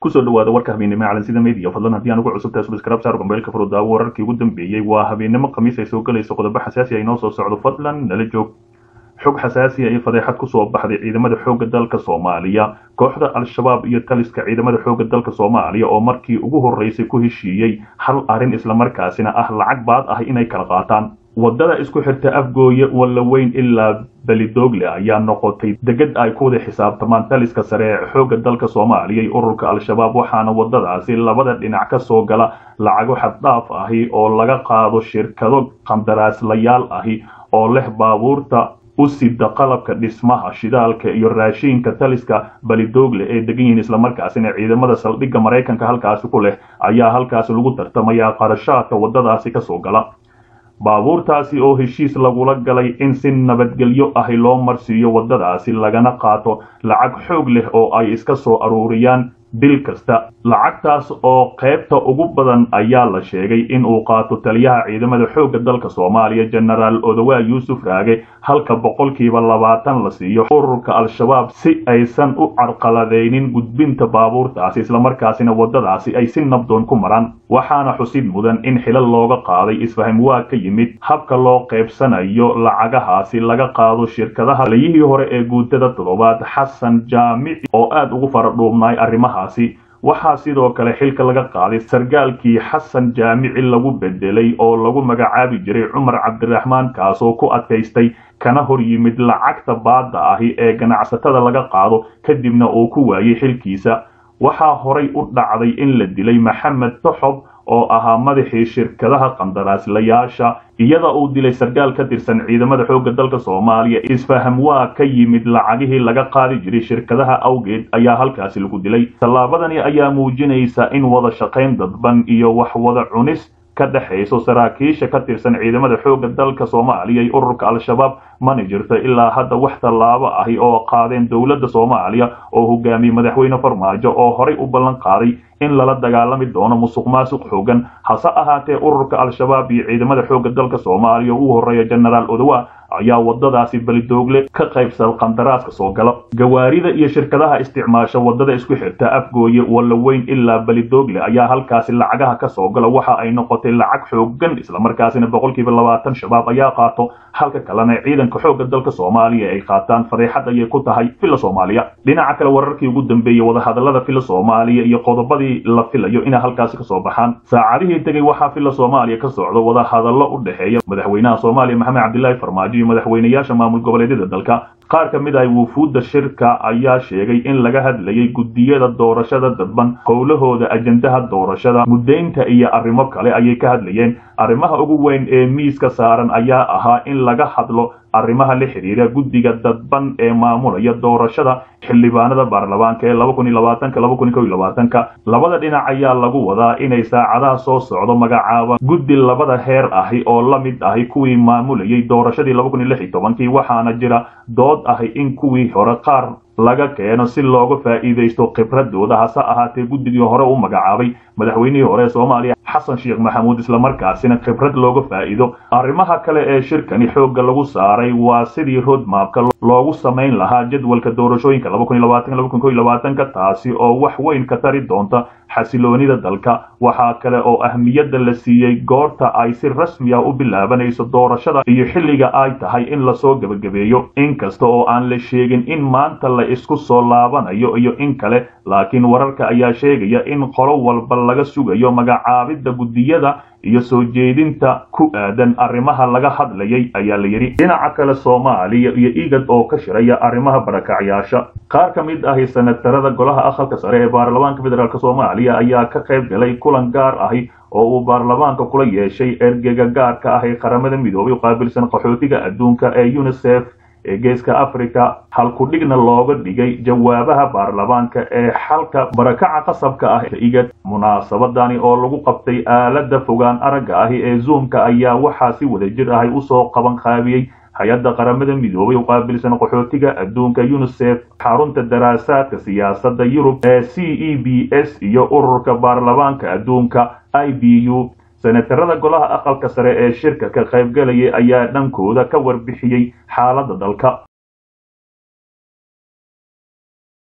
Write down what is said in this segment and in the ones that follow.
kusoo dhawaada warka habeennimo calansida media fadlan haddii aan ugu cusubtahay subscribe saar gombeelka furudaawo wararkii ugu dambeeyey waa habeennimo khamiis ay soo gelayso qodobo xasaasi ay noo soo socdo fadlan nala joog xog xasaasi iyo fadeexad kusoo baxday ciidamada xoogga dalka soomaaliya kooxda al-shabaab iyo taliska ciidamada xoogga dalka soomaaliya oo markii ugu horreysay ku heshiiyey hal arrin islamarkaasina ah lacag baad ah inay kala qaataan waddada isku xirta afgooye wallaweyn ilaa belidoogle ayaa noqotay degad ay ku wada xisaabtamaan taliska sare ee xoogga dalka soomaaliya iyo ururka al-shabaab waxaana waddadaasi labada dhinac ka soo gala lacago xaddhaaf ahi oo laga qaado shirkado qandaraaslayaal ahi oo leh baabuurta u sida qalabka dhismaha shidaalka iyo raashiinka taliska balidoogle ee degan yihiin islamarkaasina ciidamada saldhigga maraykanka halkaasi ku leh ayaa halkaasi lagu tartamayaa qarashaadka waddadaasi kasoo gala baabuurtaasi oo heshiis lagula galay in si nabadgelyo ahi loo marsiiyo waddadaasi lagana qaato lacag xoog leh oo ay iska soo aruuriyaan bil kasta lacagtaas oo qaybta ugu badan ayaa la sheegay in uu qaato taliyaha ciidamada xoogga dalka soomaaliya jenaraal odowaa yuusuf raage halka boqolkiiba labaatan la siiyo ururka al-shabaab si aysan u carqaladaynin gudbinta baabuurtaasi islamarkaasina waddadaasi ay si nabdoon ku maraan waxaana xusid mudan in xilal looga qaaday isfaham waa ka yimid habka loo qaybsanayo lacagahaasi laga qaado shirkadaha taliyihii hore ee guutada toddobaad xasan jaamici oo aad ugu faradhuubnay arrimaha waxaa sidoo kale xilka laga qaaday sargaalkii xasan jaamici lagu bedelay oo lagu magacaabi jiray cumar cabdiraxmaan kaasoo ku adkaystay kana hor yimid lacagta baadda ahi ee ganacsatada laga qaado kadibna uu ku waayey xilkiisa waxaa horay u dhacday in la dilay maxamed toxob oo ahaa madaxii shirkadaha qandaraaslayaasha iyada uu dilay sargaal ka tirsan ciidamada xoogga dalka soomaaliya isfaham waa ka yimid lacagihii laga qaadi jiray shirkadaha awgeed ayaa halkaasi lagu dilay tallaabadani ayaa muujinaysa in wada shaqayn dadban iyo wax wada cunis ka dhexayso saraakiisha ka tirsan ciidamada xoogga dalka soomaaliya iyo ururka al-shabaab mana jirto ilaa hadda wax tallaabo ahi oo qaadeen dowladda soomaaliya oo hogaamiyey madaxweyne farmaajo oo horay u ballan qaaday in lala dagaalami doono musuq maasuq xoogan hase ahaatee ururka al-shabaab iyo ciidamada xoogga dalka soomaaliya ugu horreeya jenaraal odowa ayaa waddadaasi belidoogle ka qaybsada qandaraaska soo gala gawaarida iyo shirkadaha isticmaasha waddada isku xirta afgooye wallaweyn ilaa belidoogle ayaa halkaasi lacagaha ka soo gala waxa ay noqotay lacag xoogan islamarkaasina boqolkiiba labaatan shabaab ayaa qaato halka kalena ciidanka xoogga dalka soomaaliya ay qaataan fadeexad ayay ku tahay villa soomaaliya dhinaca kale wararkii ugu dambeeyey wadahadallada villa soomaaliya iyo qodobadii la filayo inay halkaasi kasoo baxaan saacadihii tegey waxaa villa soomaaliya ka socdo wadahadallo u dhexeeya madaxweynaha soomaaliya maxamed cabdilaahi farmaajo iyo madaxweynayaasha maamul goboleedyada dalka qaar ka mid ah wufuudda shirka ayaa sheegay in laga hadlayay guddiyada doorashada dadban howlahooda ajendaha doorashada muddaynta iyo arrimo kale ayay ka hadlayeen arrimaha ugu weyn ee miiska saaran ayaa ahaa in laga hadlo arrimaha la xidhiira guddiga dadban ee maamulaya doorashada xildhibaanada baarlamaanka ee laba kun iyo labaatanka laba kun iyo kow iyo labaatanka labada dhinac ayaa lagu wadaa inay saacadaha soo socdo magacaaba guddi labada heer ahi oo la mid ahi kuwii maamulayay doorashadii laba kun iyo lix iyo tobankii waxaana jira dood ahi in kuwii hore qaar laga keeno si looga faa'iidaysto khibradooda hase ahaatee guddigii hore u magacaabay madaxweynihii hore ee soomaaliya xasan sheekh maxamuud islamarkaasina khibrad looga faa'iido arrimaha kale ee shirkani xoogga lagu saaray waa sidii roadmapka loogu samayn lahaa jadwalka doorashooyinka laba kun iyo labaatan laba kun kow iyo labaatanka taasi oo wax weyn ka tari doonta xasiloonida dalka waxaa kale oo ahmiyadda la siiyey goorta ay si rasmi ah u bilaabanayso doorashada iyo xilliga ay tahay in lasoo gebagabeeyo inkasta oo aan la sheegin in maanta la isku soo laabanayo iyo in kale laakiin wararka ayaa sheegaya in qolo walba laga sugayo magacaabidda guddiyada iyo soo jeedinta ku aadan arrimaha laga hadlayay ayaa la yidhi dhinaca kale soomaaliya iyo igad oo ka shiraya arrimaha barakacyaasha qaar ka mid ahi senatarada golaha aqalka sare ee baarlamaanka federaalk soomaaliya ayaa ka qayb galay kulan gaar ahi oo uu baarlamaanka kula yeeshay ergega gaarka ah ee qaramada midoobay u qaabilsan qaxootiga adduunka ee unisef ee geeska africa halkudhigna looga dhigay jawaabaha baarlamaanka ee xalka barakaca qasabka ah igad munaasabadani oo lagu qabtay aalada fogaan aragga ahi ee zoomka ayaa waxaa si wadajir ahay usoo qaban qaabiyey hay-adda qaramada midoobay u qaabilsan qaxootiga adduunka unisef xarunta daraasaadka siyaasadda yurub ee c e b s iyo ururka baarlamaanka adduunka i b u senatarada golaha aqalka sare ee shirka ka qaybgalayay ayaa dhankooda ka warbixiyey xaaladda dalka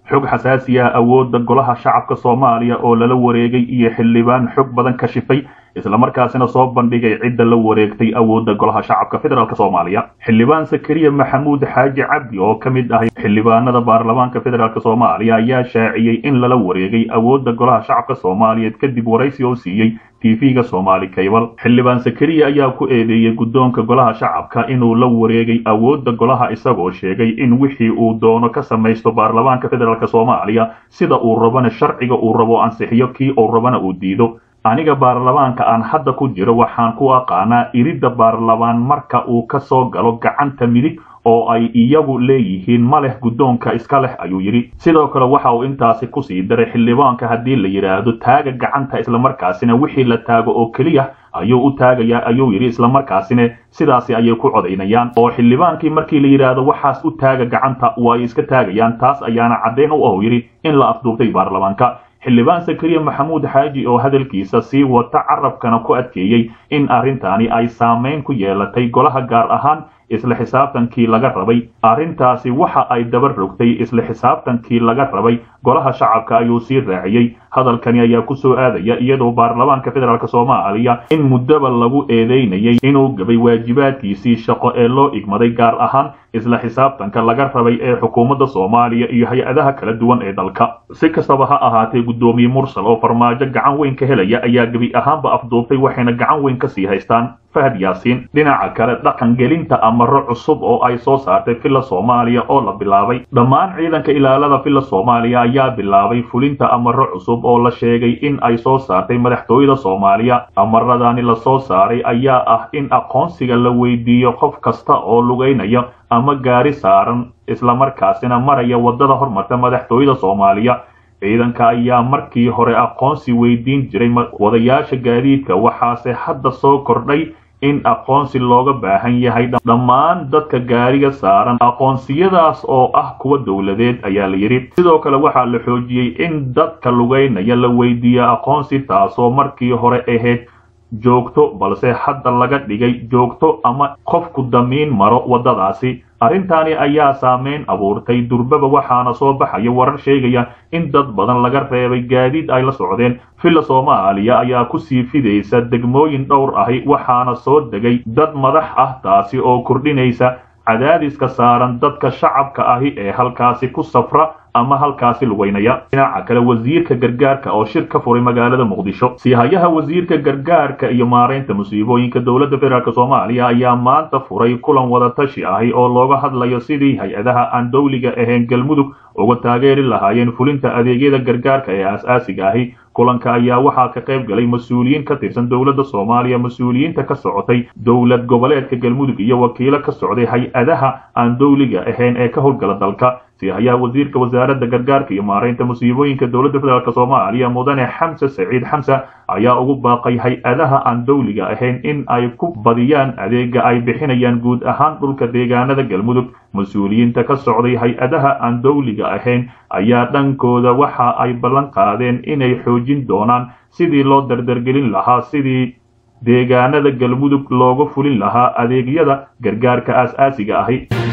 xog xasaasi ah awoodda golaha shacabka soomaaliya oo lala wareegay iyo xildhibaan xog badan ka shifay islamarkaasina soo bandhigay cidda la wareegtay awoodda golaha shacabka federaalk soomaaliya xildhibaan sakariya maxamuud xaaji cabdi oo ka mid ah xildhibaanada baarlamaanka federaalk soomaaliya ayaa shaaciyey in lala wareegay awoodda golaha shacabka soomaaliyeed kadib waraysi oo siiyey tv-ga soomaali kaybal xildhibaan sakariya ayaa ku eedeeyey guddoonka golaha shacabka inuu la wareegay awoodda golaha isagoo sheegay in wixii uu doono ka samaysto baarlamaanka federaalk soomaaliya sida uu rabana sharciga uu rabo ansixiyo kii uu rabana uu diido aniga baarlamaanka aan hadda ku jiro waxaan ku aqaanaa iridda baarlamaan marka uu ka soo galo gacanta midig oo ay iyagu leeyihiin ma leh guddoonka iska leh ayuu yidhi sidoo kale waxa uu intaasi kusii daray xildhibaanka haddii la yidhaahdo taaga gacanta islamarkaasina wixii la taago oo keliya ayuu u taagayaa ayuu yidhi islamarkaasina sidaasi ayay ku codaynayaan oo xildhibaankii markii la yidhaahdo waxaas u taaga gacanta way iska taagayaan taas ayaana caddayn u ahu yidhi in la afduubtay baarlamaanka xildhibaan sakariya maxamuud xaaji oo hadalkiisa sii wata carabkana ku adkeeyey in arrintaani ay saamayn ku yeelatay golaha gaar ahaan isla xisaabtankii laga rabay arrintaasi waxa ay daba rogtay isla xisaabtankii laga rabay golaha shacabka ayuu sii raaciyey hadalkani ayaa ku soo aadaya iyadoo baarlamaanka federaalk soomaaliya in muddaba lagu eedeynayay inuu gabay waajibaadkiisii shaqo ee loo igmaday gaar ahaan isla xisaabtanka laga rabay ee xukuumadda soomaaliya iyo hay-adaha kala duwan ee dalka si kastaba ha ahaatee guddoomiye mursal oo farmaajo gacan weyn ka helaya ayaa gebi ahaanba afduubtay waxayna gacan weyn kasii haystaan fahad yaasiin dhinaca kale dhaqangelinta amaro cusub oo ay soo saartay villa soomaaliya oo la bilaabay dhammaan ciidanka ilaalada villa soomaaliya ayaa bilaabay fulinta amaro cusub oo la sheegay in ay soo saartay madaxtooyada soomaaliya amaradani la soo saaray ayaa ah in aqoonsiga la weydiiyo qof kasta oo lugaynaya ama gaari saaran islamarkaasina maraya waddada hormarta madaxtooyada soomaaliya ciidanka ayaa markii hore aqoonsi weydiin jiray wadayaasha gaadiidka waxaase hadda soo kordhay in aqoonsi looga baahan yahay dhammaan dadka gaariga saaran aqoonsiyadaas oo ah kuwa dowladeed ayaa la yidhi sidoo kale waxaa la xoojiyey in dadka lugaynaya la weydiiya aqoonsi taasoo markii hore ahayd joogto balse hadda laga dhigay joogto ama qofku damiin maro waddadaasi arrintaani ayaa saameyn abuurtay durbaba waxaana soo baxaya warar sheegaya in dad badan laga reebay gaadiid ay la socdeen villa soomaaliya ayaa kusii fidaysa degmooyin dhowr ahi waxaana soo degay dad madax ah taasi oo kordhinaysa cadaadiska saaran dadka shacabka ahi ee halkaasi ku safra ama halkaasi lugaynaya dhinaca kale wasiirka gargaarka oo shir ka furay magaalada muqdisho siihayaha wasiirka gargaarka iyo maaraynta musiibooyinka dowladda federaalk soomaaliya ayaa maanta furay kulan wadatashi ahi oo looga hadlayo sidii hay-adaha aan dowliga ahayn galmudug uga taageeri lahaayeen fulinta adeegyada gargaarka ee aas-aasiga ahi kulanka ayaa waxaa ka qayb galay mas-uuliyiin ka tirsan dowladda soomaaliya mas-uuliyiinta ka socotay dowlad goboleedka galmudug iyo wakiilo ka socday hay-adaha aan dowliga ahayn ee ka howlgala dalka siihayaha wasiirka wasaaradda gargaarka iyo maaraynta musiibooyinka dowladda federaalk soomaaliya mudane xamse saciid xamse ayaa ugu baaqay hay-adaha aan dowliga ahayn in ay ku badiyaan adeega ay bixinayaan guud ahaan dhulka deegaanada galmudug mas-uuliyiinta ka socday hay-adaha aan dowliga ahayn ayaa dhankooda waxa ay ballan qaadeen inay xoojin doonaan sidii loo dardargelin lahaa sidii deegaanada galmudug looga fulin lahaa adeegyada gargaarka aas-aasiga ahi